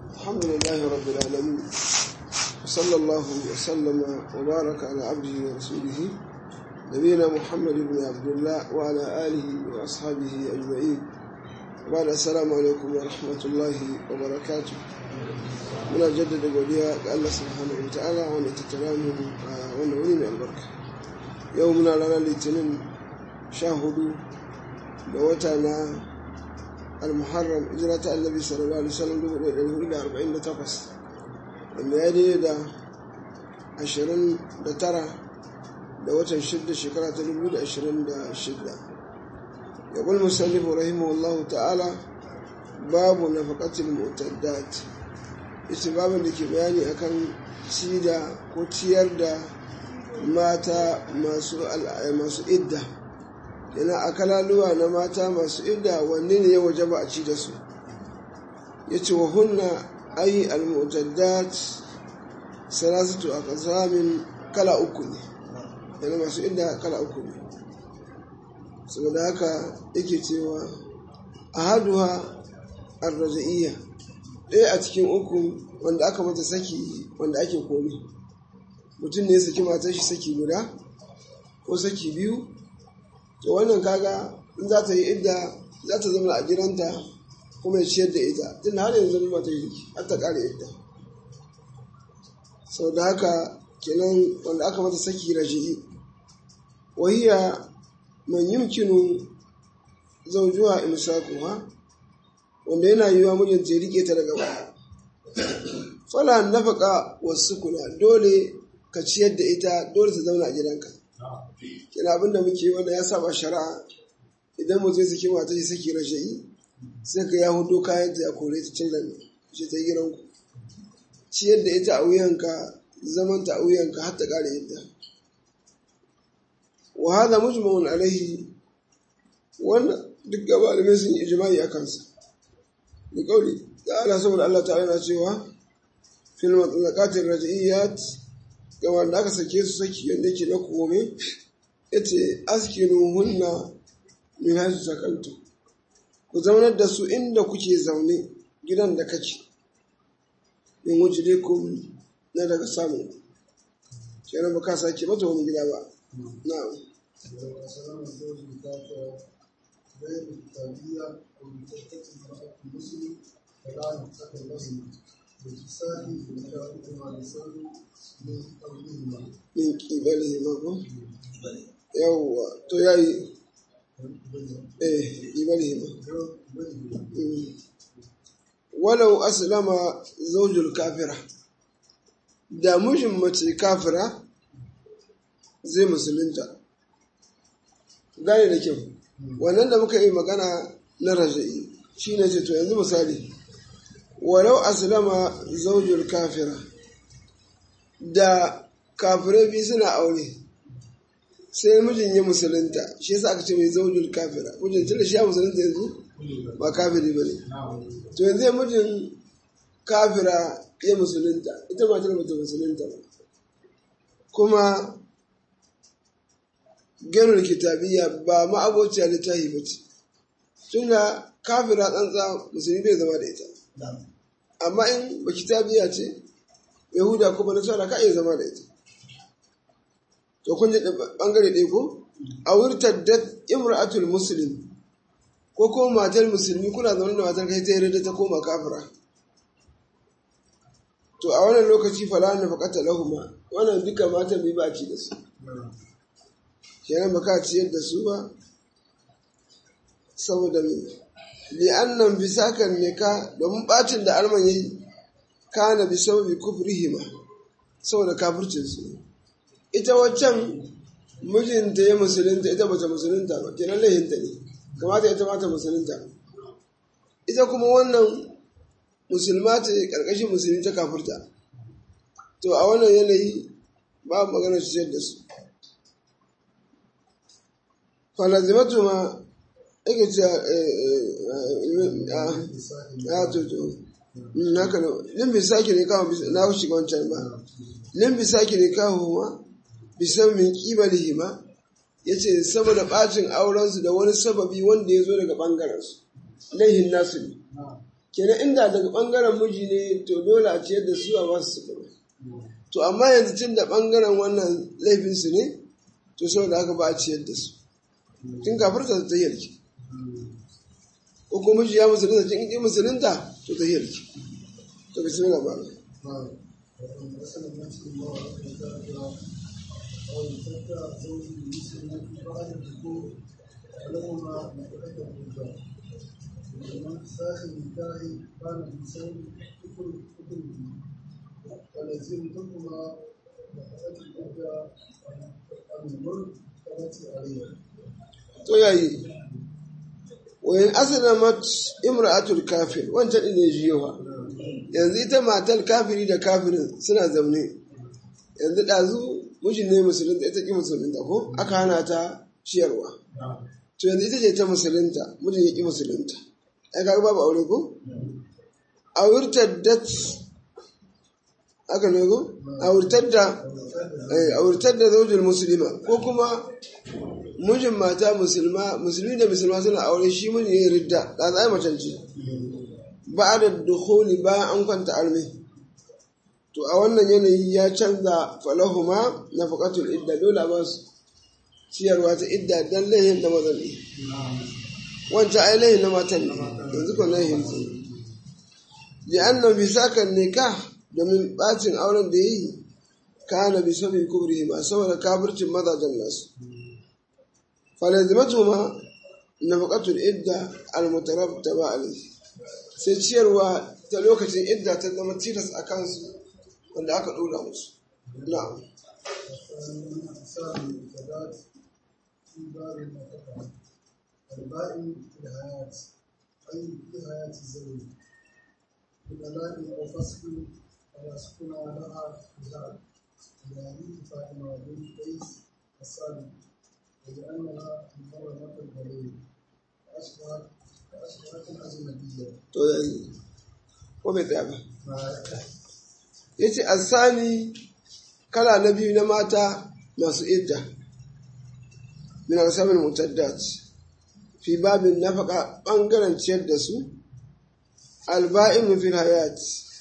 الحمد لله رب العالمين وصلى الله وسلم وبارك على عبده ورسوله نبينا محمد بن عبد الله وعلى آله وأصحابه أجمعين بعد السلام عليكم ورحمة الله وبركاته muna jaddada godiya ga Allah subhanahu wa ta'ala wanda ta tara mu a wannan wuri mai albarka yau muna ranar litinin sha hudu da wata na al-muharram hijira ta annabi sallallahu alaihi wasallam dubu ɗaya ɗari hudu da arba'in da takwas wanda ya daidai da ashirin da tara da watan shidda shekara ta dubu da ashirin da shidda ya ƙul musallifu rahimahullahu ta'ala babu nafaqatil mu'taddat ita babin da ke bayani akan cida ko ciyar da mata masu idda yana akalaluwa na mata masu idda wanne ne ya waje ba a ci da su ya ce wa hunna ayi almutaddat salasatu a kasamin kala uku ne yana masu idda kala uku ne saboda haka yake cewa a haduwa arraja'iyya ɗaya a cikin uku wanda aka mata saki wanda ake komi mutum ne ya saki matar shi saki guda ko saki biyu to wannan kaga in za ta yi idda za ta zama a gidanta kuma ya ciyar da ita tun har yanzu zama ta yi har ta ƙara idda sau da haka kenan wanda aka mata saki raji'i wahiya man yumkinu zaujuwa imsakuha wanda yana yiwa mijinta ya rike ta daga baya fala nafaka wasu kuna dole ka ciyar da ita dole ta zauna a gidanka kina abin da muke wanda ya saba shari'a idan mutum ya saki mata shi saki rashayi sai ka ya hudu kayan ta ya kore ta cin rami shi ta gidan ku ciyar da ita a wuyanka zaman ta a wuyanka har ta kare yadda wa hada mujma'un alaihi wannan duk gaba da sun yi ijma'i a kansa da kauli da ana saboda Allah ta'ala yana cewa fil matlaqatir raj'iyat ga wanda aka sake su saki yadda yake na kome yace askinu hunna min haythu sakantu ku zaunar da su inda kuke zaune gidan da kake min wujlikum na daga samu kenan ba ka sake mata wani gida ba na'am غير التالية أو بتركة امرأة المسلم فلا يتقى لهما باتصال مشاهدهما لسان من قولهما min kibalihima ko yawwa to yayi eh kibalihima walau aslama zaujul kafira da mijin mace kafira zai musulunta gane da kyau wannan da muka yi magana na raja'i shi ne ce to yanzu misali walau aslama zaujul kafira da kafirai biyu suna aure sai mijin ya musulunta shi yasa aka ce mai zaujul kafira mijin tunda shi ya musulunta yanzu ba kafiri ba ne to yanzu mijin kafira ya musulunta ita matar bata musulunta ba kuma ganin kitabiyya ba ma'abociya littafi ba ce tunda kafira tsantsa musulmi bai zama da ita amma in ba kitabiya ce yahuda kuma nasara ka iya zama da ita to kun ji bangare ɗaya ko a wurtar da imra'atul muslim ko ko matar musulmi kuna zaune da matar kai ta yarda ta koma kafira to a wannan lokaci fala na fakata lahuma wannan duka matan bai ba ci da su kenan ba ka ciyar da su ba saboda me li'annan bisakan ne ka domin bacin da alman yayi kana bi sababi kufrihima saboda kafircin su ita waccan mijinta ya musulunta ita bata musulunta ba kenan laihinta ne kamata ita mata musulunta ita kuma wannan musulma ce karkashin musulmi ta kafirta to a wannan yanayi ba magana su da su falazimatu ma ake ce a to to haka ne limbi sake ne kawo na shiga wancan ba limbi sake ne kawo ma bisan min kibalihi ma ya ce saboda bacin aurensu da wani sababi wanda ya zo daga ɓangarensu laihin nasu ne kenan inda daga ɓangaren miji ne to dole a ciyar da su a ba su sukuna to amma yanzu tun da ɓangaren wannan laifinsu ne to saboda haka ba a ciyar da su tun kafirta ta yarki ko kuma miji ya musulunta tun ƙi musulunta to ta yarki to bismillah ba وإن أسلم نفس الله وكافرا أو يفتى زوج المسلم بعد الدخول فلهما نفقة الرجال ومن ساخ النكاح كان الإنسان كفر كفره فلزمتهما نفقة الرجال عن الملك التي عليها to yayi wayan aslamat imra'atul kafir wancan din ne jiyowa yanzu ita matar kafiri da kafirin suna zaune yanzu ɗazu mijin ne musulunta ita ƙi musulunta ko aka hana ta ciyarwa to yanzu ita ce ta musulunta mijin ya ƙi musulunta ai kaga babu aure ko a wurtar dat aka ne ko a wurtar da a wurtar da zaujin musulma ko kuma mijin mata musulma musulmi da musulma suna aure shi mijin ya ridda da za a macance ba da dukhuli bayan an kwanta arme to a wannan yanayi ya canza falahuma nafaqatul idda dole ba su ciyarwa ta idda dan laihin da mazan ne wancan ai laihin na matan ne yanzu ko laihin su li anna bi sakan nikah domin bacin auren da yayi kana bi sabi kubrihi ma saboda kafircin mazajen nasu falazimatuhuma nafaqatul idda al-mutarattaba alayhi sai ciyarwa ta lokacin idda ta zama tilas a kansu wanda aka ɗora musu na'am البائن في الحياة أي في حياة الزوج بطلاق أو فسق فلا سكن لها بهذا لحديث فاطمة بنت قيس الصادق ولأنها محرمة البليغ فأشبهت فأشبهت الأجنبية to yayi ko bai tsaya ba yace asani kala na biyu na mata masu idda min asabil mutaddat fi babin nafaka bangaren ciyar da su alba'in fil hayat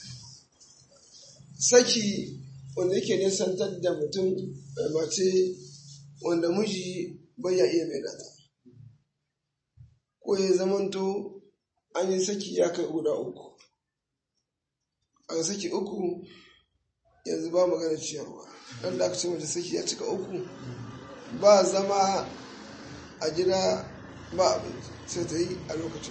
saki wanda yake nisantar da mutum da mace wanda miji bai ya iya mai data ko ya zamanto an yi saki ya kai guda uku an saki uku yanzu ba magana ciyarwa ɗan da aka ce mata saki ya cika uku ba zama a gida ba abinci sai ta yi a lokacin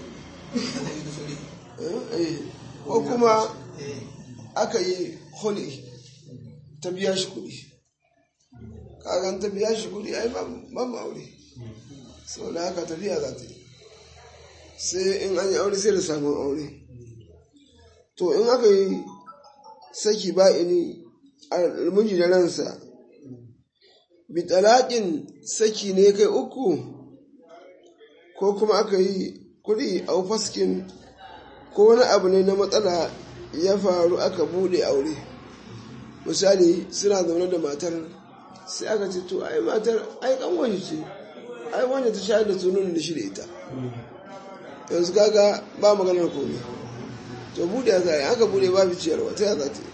ko kuma aka yi holi ta biya shi kuɗi kagan ta biya shi kuɗi ai ban aure sau da haka tafiya za ta yi sai in an yi aure sai da samun aure to in aka yi saki ba'ini miji da ransa bitalaƙin saki ne kai uku ko kuma aka yi kuɗi a faskin ko wani abu ne na matsala ya faru aka bude aure misali suna zaune da matar sai aka ce to ai matar ai kanwani ce ai wanda ta shayar da sunan da shi da ita yanzu kaga ba maganar komai to bude ya zai aka bude babu ciyarwa ta ya za ta yi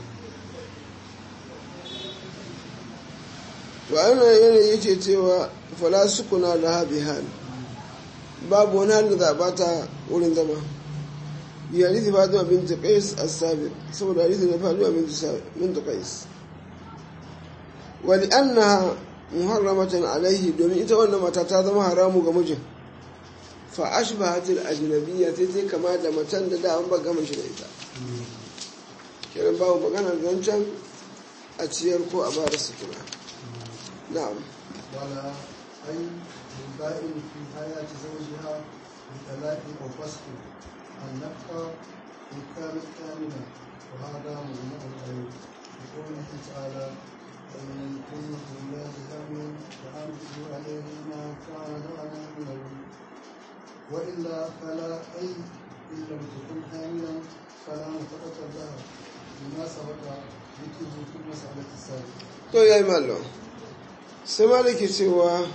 to a yana yanayi ce cewa fala sukuna da habi hal babu wani hal da za a bata wurin zama bi hadisi fatima bint qais as-sabiq saboda hadisi na fatima bint qais wa li annaha muharramatan alaihi domin ita wannan mata ta zama haramu ga mijin fa ashbahatil ajnabiyya sai sai kama da matan da da an ba gama shi da ita kiran babu magana zancen a ciyar ko a ba da sutura na'am ولا أي البائن في حياة زوجها بطلاق أو فسق النفقة إن كانت كاملة وهذا ممنوع عليه لقوله تعالى وإن كن في الله حامل فأنفقوا عليه ما كان على من وإلا فلا أي إن لم تكن حاملا فلا نفقة لها بما سبق ذكره في المسألة السابقة. to ya yi malo sai malaki cewa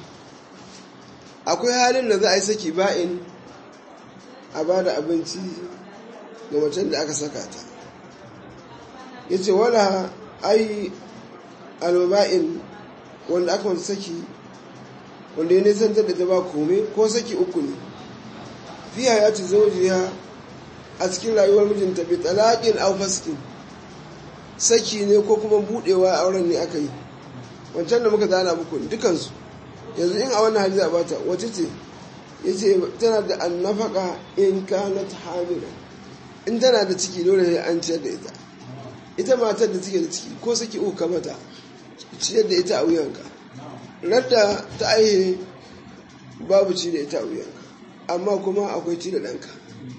akwai halin da za a yi saki ba'in a ba da abinci ga macen da aka saka ta ya ce wala ai alba'in wanda aka wata saki wanda ya nisantar da ta ba kome ko saki uku ne fiya ya ci zaujiya a cikin rayuwar mijinta bi talaƙin au faskin saki ne ko kuma budewa auren ne aka yi wancan da muka zana muku dukansu yanzu in a wannan hali za a bata wace ce ya ce tana da annafaka in kanat hamila in tana da ciki dole ne an ciyar da ita ita matar da take da ciki ko saki uku mata ciyar da ita a wuyanka radda ta aihe babu ci da ita a wuyanka amma kuma akwai ci da ɗanka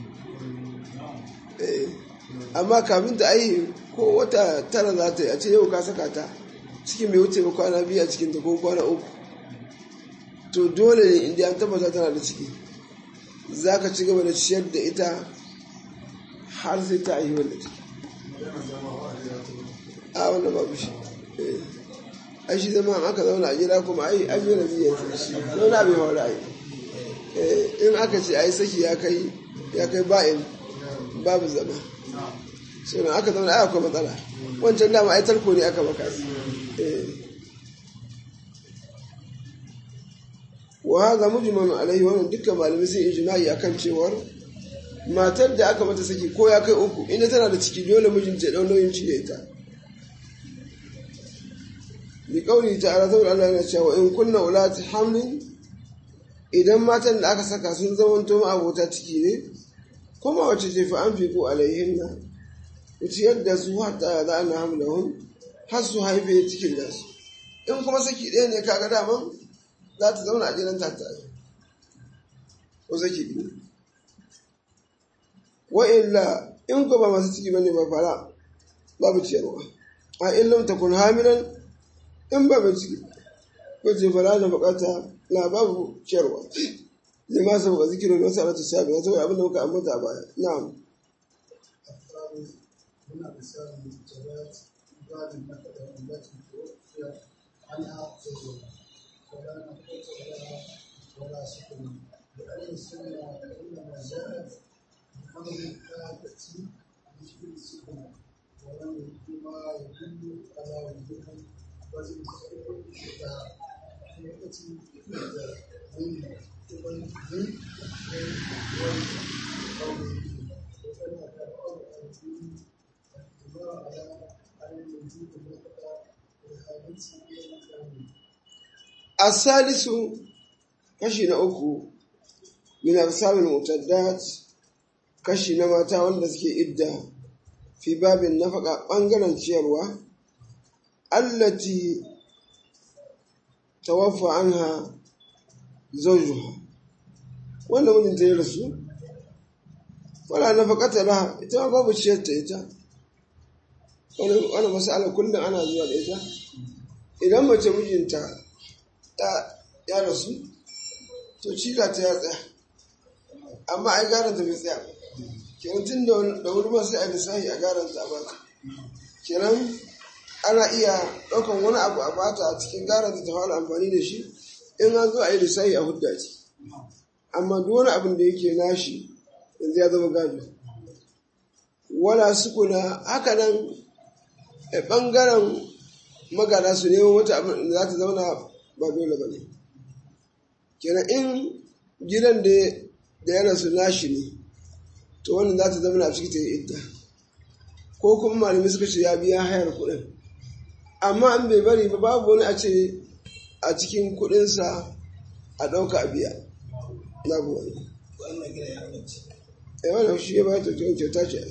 amma kafin ta aihe ko wata tara za ta yi a ce yau ka saka ta cikin bai wuce ba kwana biyu a cikinta ko kwana uku to dole ne inda an tabbata tana da ciki za ka ci gaba da ciyar da ita har sai ta aihe wanda ciki a wannan babu shi ai shi zama aka zauna a gida kuma ai an yi rabi ya zauna bai hau ra'ayi in aka ce ai saki ya kai ya kai ba'in babu zama suna aka zauna ai akwai matsala wancan dama ai tarko ne aka maka wa haza mujmalu alaihi wannan dukkan malamai sun ijma'i akan cewar matar da aka mata saki ko ya kai uku inda tana da ciki dole mijinta ya dau nauyin ci da ita bi kauli ta'ala saboda Allah yana cewa in kunna ulati hamlin idan matan da aka saka sun zamanto abota ciki ne kuma wace ce fa an fiko alaihinna wuce yadda su hatta za ana hamlahun har su haife cikin da su in kuma saki ɗaya ne kaga daman za ta zauna a gidan ta ko saki biyu wa illa in ko ba masu ciki bane ba fara babu ciyarwa a illam takun hamilan in ba mai ciki ko ce fara da bukata na babu ciyarwa zai ma saboda zikirin wasu alatu sabi na saboda abinda muka ambata a baya na'am من أقسام الجبات بعد النفقة التي توفي عنها زوجها ولا نفقة لها ولا سكن لأن السنة إنما جاءت بأمر الآية بشكل السكن ولم يكن ما يدل على وجوبها وزن الخير الشتاء حقيقة الإبداع من قبل الدين والقول وكان كالأرض الدين asalisu kashi na uku min arsabil mutaddat kashi na mata wanda suke idda fi babin nafaka bangaren ciyarwa allati tawaffa anha zawjuha wanda mijinta ya rasu wala nafaqata laha ita ma babu ciyar ta ita wani masala kullum ana zuwa da ita idan mace mijinta ta ya rasu to cika ta ya tsaya amma ai garan ta bai tsaya kenan tun da wuri ma sai a lissahi a garan ta bata kenan ana iya ɗaukan wani abu a bata a cikin garan ta fara amfani da shi in an zo a yi lissahi a hudda ce amma duk wani abin da yake nashi yanzu ya zama gado wala sukuna haka nan a ɓangaren magana su neman wata abin da za ta zauna ba dole ba ne kenan in gidan da yana su nashi ne to wannan za ta zauna a ciki ta yi idda ko kuma malami suka ce ya biya hayar kuɗin amma an bai bari ba babu wani a ce a cikin kuɗinsa a ɗauka a biya na wani wannan shi ya bayar ta kyauta ce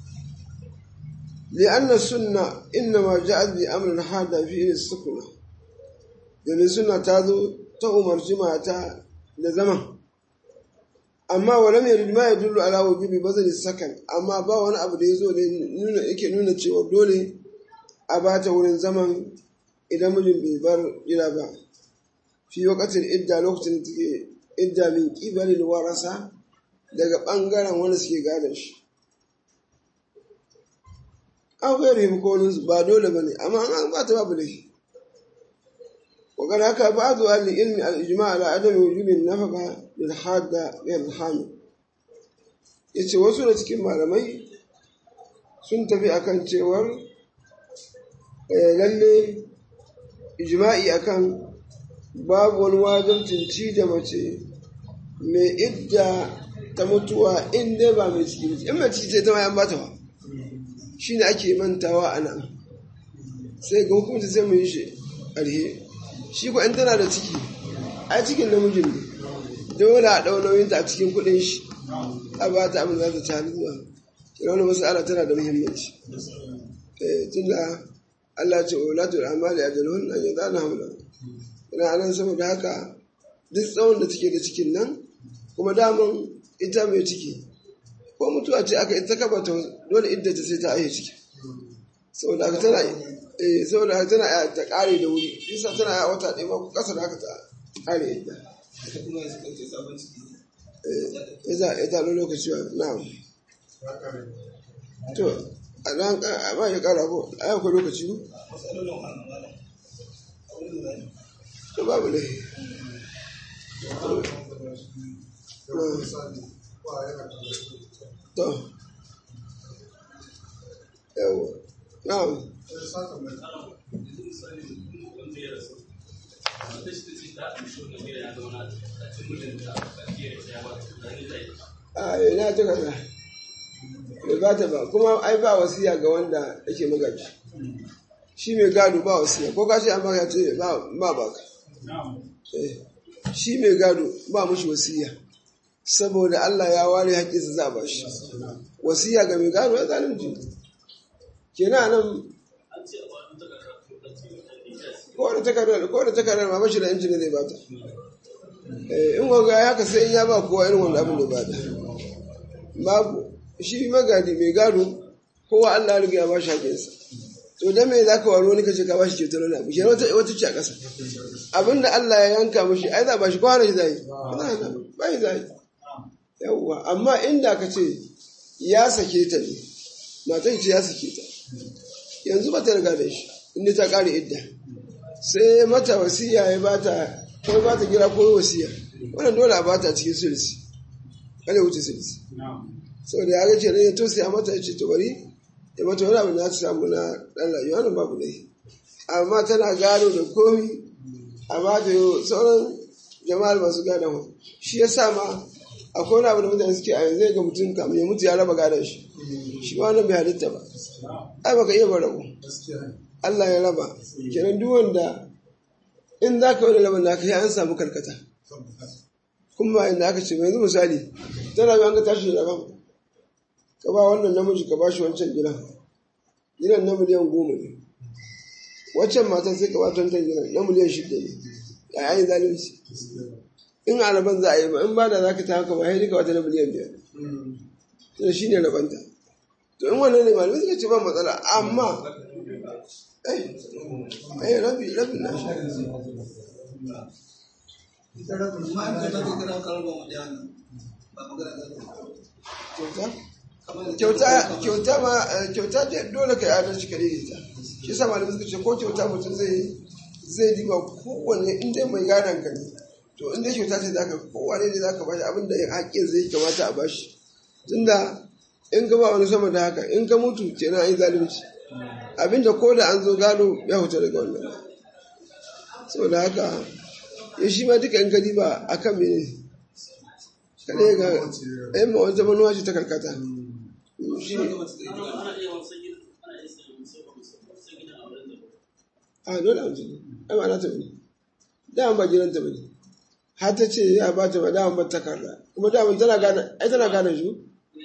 لأن السنة إنما جاءت بأمر هذا في السكنة domin suna ta zo ta umarci mata da zama amma wala mai rijima ya dullu ala wujubi bazali sakan amma ba wani abu da ya zo ne nuna yake nuna cewa dole a ba ta wurin zaman idan mijin bai bar gida ba fi wakatin idda lokacin da take idda min kibalin warasa daga bangaren wanda suke gadon shi an gairi hukonin ba dole ba ne amma an ba ta babu laifi وقد حكى بعض أهل العلم الإجماع على عدم وجوب النفقة للحادة غير الحامل yace wasu da cikin malamai sun tafi akan cewar lalle ijma'i akan babu wani wajibcin ci da mace mai idda ta mutuwa in dai ba mai ciki in mai ciki ce ta ma yan bata ba shi ne ake mantawa a nan sai ga hukunci sai mu yi shi ƙarhe shi ko in tana da ciki a cikin namijin ne dole a ɗau nauyinta a cikin kuɗin shi a ba ta abin za ta ci hannu zuwa shi wani masala tana da muhimmanci tun da Allah ce wa latu da amali a jalhun nan ya zana hamla ina anan saboda haka duk tsawon da take da cikin nan kuma daman ita mai ciki ko mutuwa ce aka ita kaba ta dole idda ta sai ta aihe ciki saboda haka tana eh saboda haka tana ta kare da wuri isa tana ya wata ɗaya ko ƙasa da haka ta kare idda eh ita ita lokaci na'am to a nan a ba ya kara ko a yau lokaci ko to babu ne to yawa na'am a ina ta kaza bai ba ta ba kuma ai ba wasiya ga wanda yake magaji shi mai gado ba wasiya ko ka ce an baka ce ba ba ka shi mai gado ba mushi wasiya saboda Allah ya ware haƙƙinsa za a ba shi wasiya ga mai gado ya zalunci kenan nan ko da takardar ko da takardar ma bashi da injin zai bata in wanga ya haka sai in ya ba kowa irin wanda abin da bata babu shi magadi mai gado kowa Allah riga ya bashi haƙinsa to dan me zaka waro wani kace ka bashi ceto na abu shi wata wata ce a ƙasa abinda Allah ya yanka mishi ai za bashi kowa ne zai ba yi zai yawwa amma inda ka ce ya sake ta ne matan ce ya sake ta yanzu ba ta riga da shi inda ta ƙare idda sai mata wasiya ya bata ko ba ta gira ko wasiya wannan dole a bata cikin sulsi kada wuce sulsi saboda ya ga ce ya to sai a mata ya ce to bari ya mata wani abu da ta samu na dan rayuwa wannan babu dai amma tana gado da komi amma da sauran jama'ar masu gado shi ya sa ma akwai wani abu da mutane suke a yanzu ga mutum kamar ya mutu ya raba gadon shi shi ma wannan bai halitta ba ai baka iya barabu Allah ya raba kenan duk wanda in za ka wani rabin naka ya an samu karkata kuma inda aka ce yanzu misali tana an ga tashi da rabon ka ba wannan namiji ka ba shi wancan gidan gidan na miliyan goma ne waccan matan sai ka ba wancan gidan na miliyan shida ne ya yi zalunci in a rabon za a yi ba in ba da za ka ta haka ba sai ka wata na miliyan biyar to shi ne rabanta to in wannan ne malamai suka ce ba matsala amma ai rabi rabi na shi kyauta kyauta ma kyauta dole ka yi adalci ka daidaita shi sa malamai suka ce ko kyauta mutum zai zai diba kowanne in dai mai gadon ka ne to in dai kyauta ce zaka kowanne ne zaka bashi abin da haƙƙin zai kamata a bashi tunda in ka ba wani sama da haka in ka mutu kenan an yi zalunci abinda ko da an zo gado ya huta daga wannan saboda haka ya shi ma duka in ka diba a kan mene kada ga ɗayan ma wata manuwa ce ta karkata shi ne a dole a mutu ai ma na ta bane daman ba gidan ta bane har ta ce ya ba ta ba daman ba ta karra kuma daman tana gane ai tana gane shi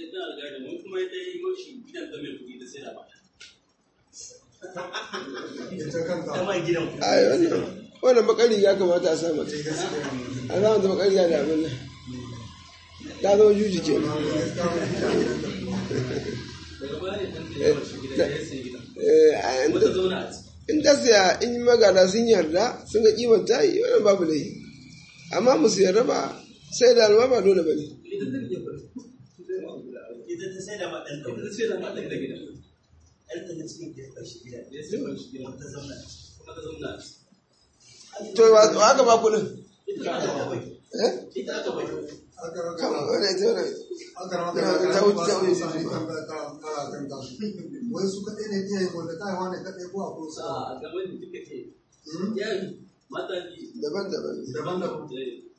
ai wannan wannan bakari ya kamata a sa mata a zama da bakari da abin nan ta zama juji ke in ta siya in yi magana sun yarda sun ga kimanta yi wannan babu laifi amma musu yarda ba sai da alma ba dole ba ne to wa aka ba kuɗin eh ita aka bai kan wani ita wani ta wuce ta wuce wai su kaɗai ne iya yi wanda ta haihuwa ne kaɗai ko akwai su a gaban da duka ce yayi mata ji daban-daban daban-daban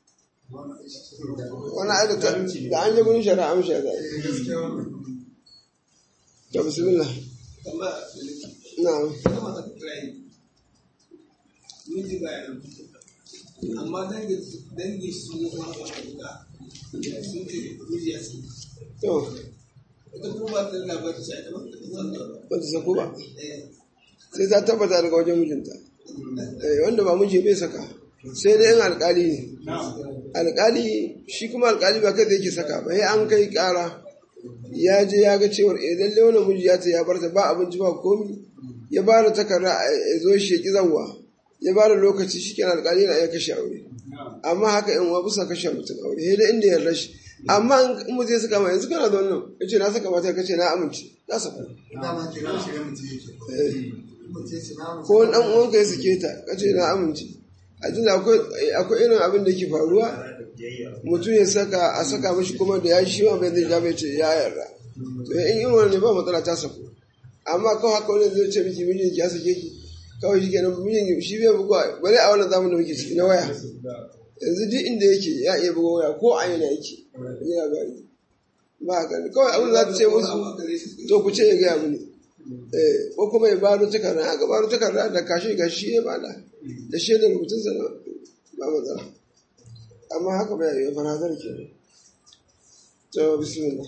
wani aida da an yi gurin shari'a amshi ya zai gaskiya wannan to bismillah kama na kama ta kira yi miji ba ya rubuta amma dangi dangi su ne kuma ba ta buga sun ce miji ya sun to ita kuma ba ta da labarin shi ita ba ta san da ba ta sako ba eh sai ta tabbata daga wajen mijinta Eh, wanda ba miji bai saka sai dai yin alkali ne alkali shi kuma alkali ba kai da yake saka ba sai an kai kara ya je ya ga cewar eh lalle wannan miji ya ta ya barta ba abinci ba komi ya ba da takarda ya zo shi ya ki zawwa ya ba da lokaci shi kenan alkali na iya kashe aure amma haka in wa bisa kashe mutum aure sai dai inda ya rashi amma in mutum ya saka ma yanzu kana da wannan ya ce na saka mata ka ce na amince na saka dama ke nan shi ne mutum yake Eh. mutum ya ce na mutum ko wani ɗan uwanka ya sake ta kace na amince a tunda akwai akwai irin abin da ke faruwa mutum ya saka a saka mashi kuma da ya shi ma bai zai ja bai ce ya yarda to in irin wani ne ba matsala ta sako amma kawai haka wani zai ce miki mijin ki ya sake ki kawai shi kenan mijin ki shi bai bugawa bari a wannan zamanin da muke ciki na waya yanzu duk inda yake ya iya buga waya ko a yana yake ya gani ba haka ne kawai abin da za ta ce musu to ku ce ya gaya mini eh ko kuma ya baro takarda aka baro takarda da kashi ga shi ya bada da shi da rubutun sa ba matsala amma haka bai yi farazar ke to bismillah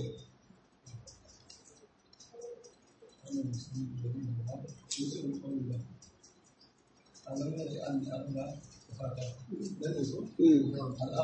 Mm.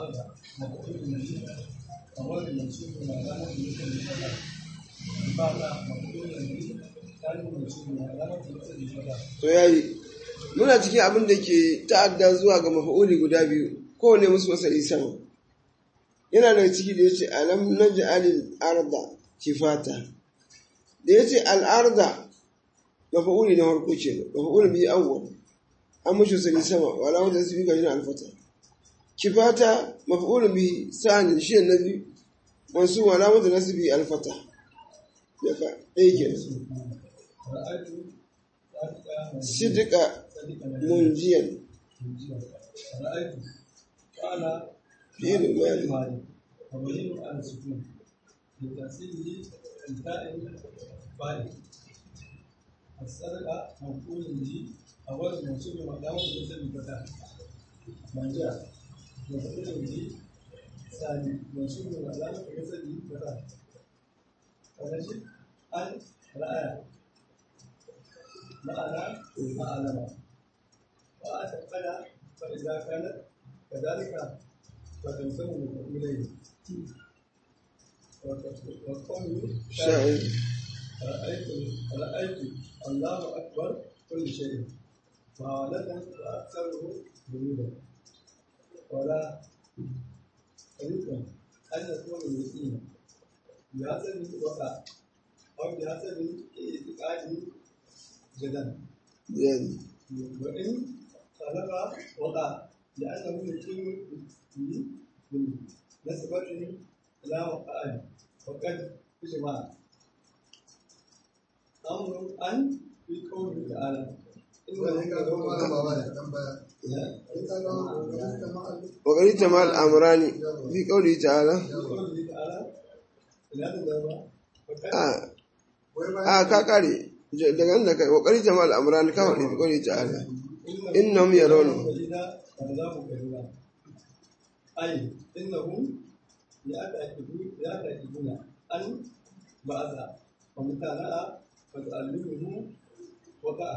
to yayi muna cikin abin da ke ta'adda zuwa ga mafa'uli guda biyu kowane musu masari sama yana daga ciki da yace alam naj'alil arda kifata da yace al arda mafa'uli na farko kenan mafa'uli bi awwal an mushi sari sama wala wanda su bi ga yana alfata kifata mafa'uli bi sani shi na biyu wasu wala wanda nasu bi alfata ya ka ɗaya kenan sidika munjiyan fiye da mali وبين على السكون لتأثيره الفاعل فاعل السرقة مفعول به أول منصوب مقامه مثل الفتاة من جاء مفعول به ثاني منصوب مقامه مثل الفتاة ونجد أن رأى معنى أعلم وأتقن فإذا كانت كذلك فتنسب إليه وقوله sha'ir رأيت رأيت الله أكبر كل شيء فعالة وأكثره جنودا ولا طريق أن يكون اليقين بحسب الوقع أو بحسب اعتقاد جدا yani وإن خلق وقع لأنه يقيم بنسبة إلى وقع وقد اجمع أمر أن في قوله تعالى wani ka zama malam baba da dan baya إن in ka zama kokarin ka ma'al وقال تمال أمراني في قوله تعالى في قوله تعالى لا تذهب وقد آه wai bayan آه كاكاري daga nan da kai وقال تمال أمراني كما في قوله تعالى إنهم يرون قليلا والعذاب قليلا أي إنهم يعتقدون يعتقدون أن بعث ومتابعة وتعلمه وقع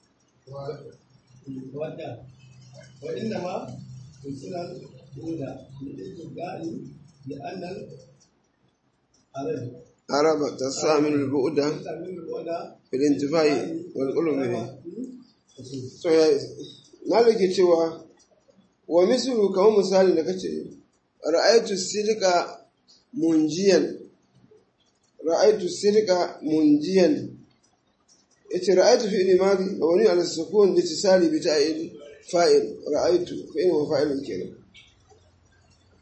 وقع وإنما يرسل الأولى للاستبقاء لأن العرب عرب تستعمل البؤدة تستعمل الأولى في الانتفاع والقلوب منه so ya malaki cewa wa mislu kamar misali da kace ra'aytu sidqa munjiyan ra'aytu sidqa munjiyan yace ra'aytu fi limadi mabni ala sukun litisali bi ta'il fa'il ra'aytu fi'il wa fa'il kenan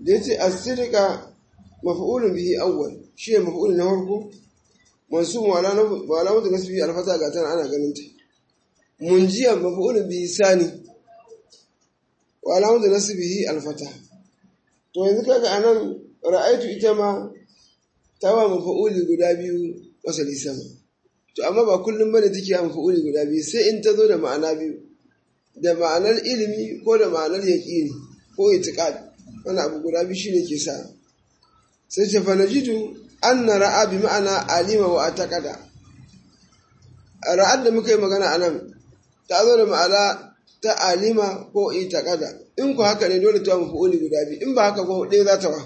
da yace as-sidqa maf'ulun bihi awwal shi ne maf'ulun na farko mansub wa alamatu nasbi al-fata ga tana ana ganin ta munjiyan maf'ulun bihi sani wa alamatu nasbihi al-fata to yanzu kaga anan ra'aitu ita ma tawa maf'uli guda biyu wasali sama to amma ba kullum bane take yin maf'uli guda biyu sai in ta zo da ma'ana biyu da ma'anar ilimi ko da ma'anar yaqini ko itiqad wannan abu guda biyu shine ke sa sai ce fa najidu anna ra'a bi ma'ana alima wa ataqada ra'ad da muka yi magana anan ta zo da ma'ana ta alima ko itaqada in ku haka ne dole ta maf'uli guda biyu in ba haka ko ɗaya za ta wa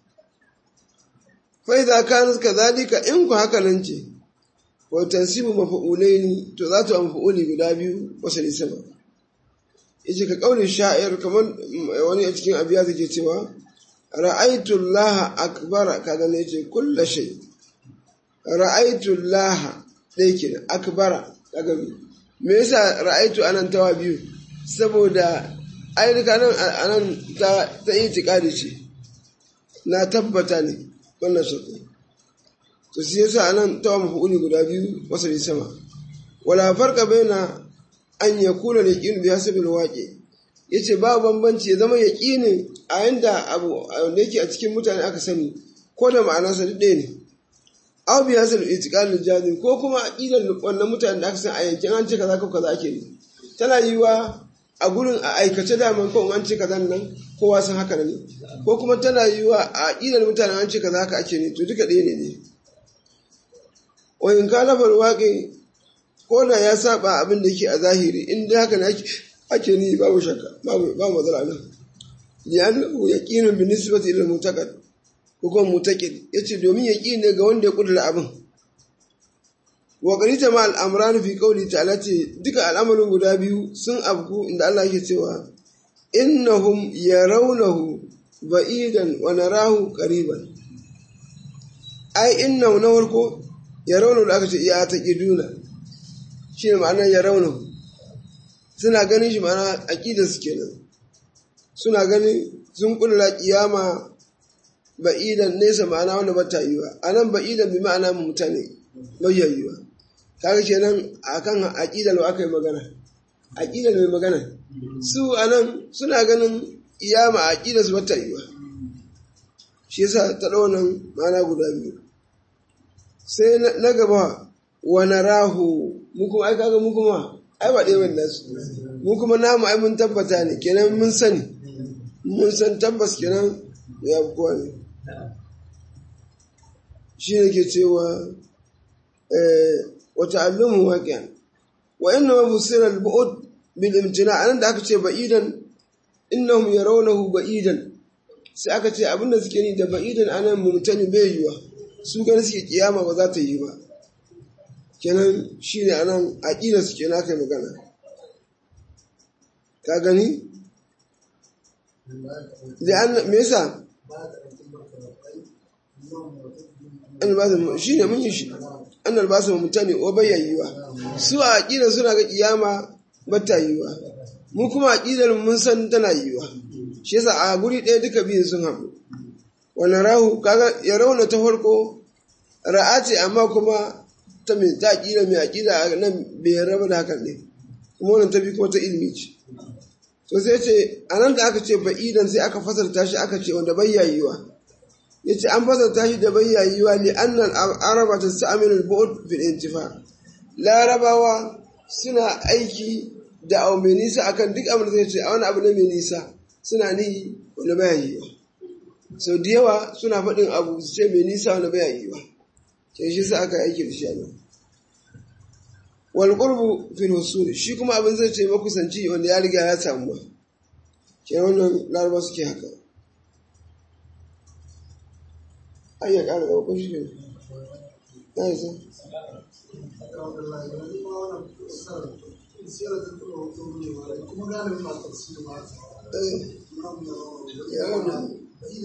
fa idza kanat kadhalika in ku haka nan ce wa tansibu maf'ulaini to za ta maf'uli guda biyu wasali sama yace ka kaulin sha'ir kamar wani a cikin abiya zai cewa ra'aitu Allah akbara kaga ne yace kullu shay ra'aitu Allah dai kenan akbara kaga me yasa ra'aitu anan tawa biyu saboda ayyuka nan anan ta ta itiqadi ce na tabbata ne wannan shakku to shi yasa anan tawa mafu'uli guda biyu wasali sama wala farqa baina an yakuna yaqin bi hasabil waqi yace ba bambanci ya zama yaqinin a yanda abu da yake a cikin mutane aka sani ko da ma'anarsa duk ɗaya ne aw bi hasal itiqal jazim ko kuma aqidar wannan mutanen da aka san a yankin an ce kaza ko kaza ake ne tana yiwa a gurin a aikace daman ko an ce kaza nan kowa san haka ne ko kuma tana yiwa a aqidar mutanen an ce kaza haka ake ne to duka ɗaya ne ne wa in kana fal waqi ko da ya saba abin da yake a zahiri in dai haka ne ake ake ni babu shakka babu babu matsala nan li'annahu yaqinun bi nisbati ila mutaqad ko kuma mutaqid yace domin yaqin ne ga wanda ya kudura abin wa qarita ma al-amran fi qawli ta'ala ce duka al'amarin guda biyu sun abku inda Allah yake cewa innahum yarawnahu ba'idan wa narahu qariban ai innahu na farko yarawnahu da aka ce ya taqiduna shine ma'anar yarawnahu suna ganin shi ma'ana aqidarsu kenan suna ganin sun kulla kiyama ba'idan nesa ma'ana wanda ba ta yiwa a nan ba'idan bi ma'ana mutane bayya yiwa kaga kenan akan aqidar wa aka yi magana aqidar mai magana su anan suna ganin kiyama aqidar su ba ta yiwa shi yasa ta dau nan ma'ana guda biyu sai na gaba wa narahu mu kuma ai kaga mu kuma ai ba ɗaya wannan su mu kuma namu ai mun tabbata ne kenan mun sani mun san tabbas kenan ya kowa ne shi ne ke cewa wata allumin waƙiyan wa inna ma busira al-bu'ud bil imtina anan da aka ce ba'idan innahum yarawnahu ba'idan sai aka ce abinda suke ni da ba'idan anan mumtani bai yiwa su gani suke kiyama ba za ta yi ba kenan shine anan aqida suke na kai magana ka gani da me yasa shi ne mun yi shi an albasa mutane wa bayyayiwa su a aƙidar suna ga ƙiyama bata yiwa mu kuma aƙidar mun san tana yiwa shi yasa a guri ɗaya duka biyun sun haɗu wannan rahu kaga ya rauna ta farko ra'a ce amma kuma ta mai ta aƙida mai aƙida a nan bai raba da hakan ne kuma wannan ta bi kuma ta ilimi ce to sai ce a nan da aka ce ba'idan sai aka fasarta shi aka ce wanda bayyayiwa ya ce an fasarta shi da bayyayiwa li annal araba ta sa'amil al-bu'd fil intifa larabawa suna aiki da abu mai nisa akan duk abin da zai ce a wani abu ne mai nisa suna ni wanda bayyayiwa sau da yawa suna faɗin abu su ce mai nisa wanda bayyayiwa ke shi sa aka aiki da shi a nan wal qurbu fil husul shi kuma abin zai ce makusanci wanda ya riga ya samu ba ke wannan laraba suke haka ai ya ƙara ɗauko shi ne ya yi sa ya wannan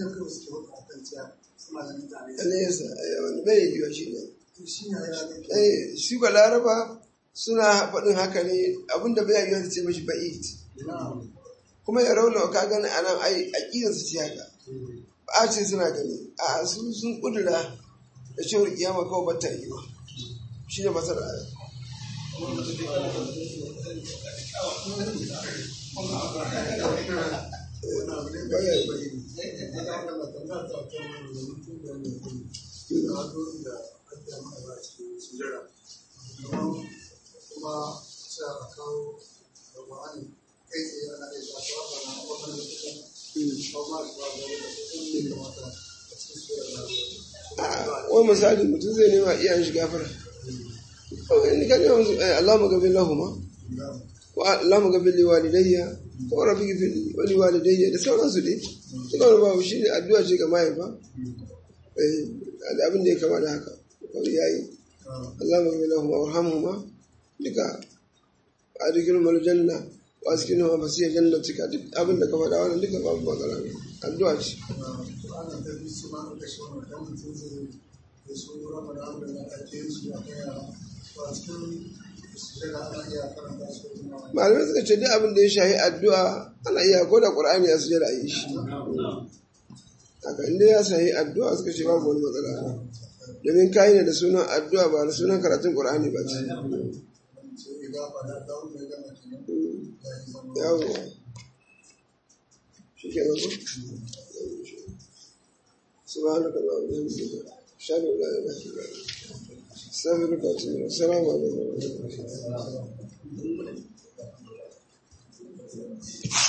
nesa wani bai yiwa shi ne shi ga laraba suna faɗin haka ne abinda bai yiwa ta ce mashi ba'id kuma ya rauna ka gani a nan ai aƙidarsu ce haka ba a ce suna gani a su sun kudura da cewar kiyama kawai bata yi ba shi ne masar aya kuma sai a kawo da ma'ani kai tsaye ana iya shafa ba na kwakwalwa da kusan ba ma da ba da kusan ne kamata a cikin sura da wani misali mutum zai nema iyayen shi gafara in ka nema musu Allah mu gabin lahuma wa Allah mu gabin liwalidayya ko rabbi gafin wali walidayya da sauransu dai duka wani babu shi ne addu'a ce ga mahaifa da abin da ya kama da haka kawai ya yi Allah mu gabin lahuma warhamhuma duka a dukkan maljanna wa cikin ma fasiyar jannatika duk abin da ka faɗa wannan duka babu magana addu'a ce ana ta bi su ma da shi wannan dan mutum zai da su ramadan da na ake su a kai a cikin sujada ana iya karanta su kuma malamai suka ce duk abin da ya shahi addu'a ana iya ko da qur'ani ya sujada a yi shi haka inda ya shahi addu'a suka ce babu wani matsala domin kayi ne da sunan addu'a ba da sunan karatun qur'ani ba ce sai ga ba da dawo mai gama kenan ya yi zama yawo shi ke nan ko سبحانك اللهم وبحمدك اشهد ان لا اله الا انت استغفرك واتوب اليك السلام عليكم ورحمه الله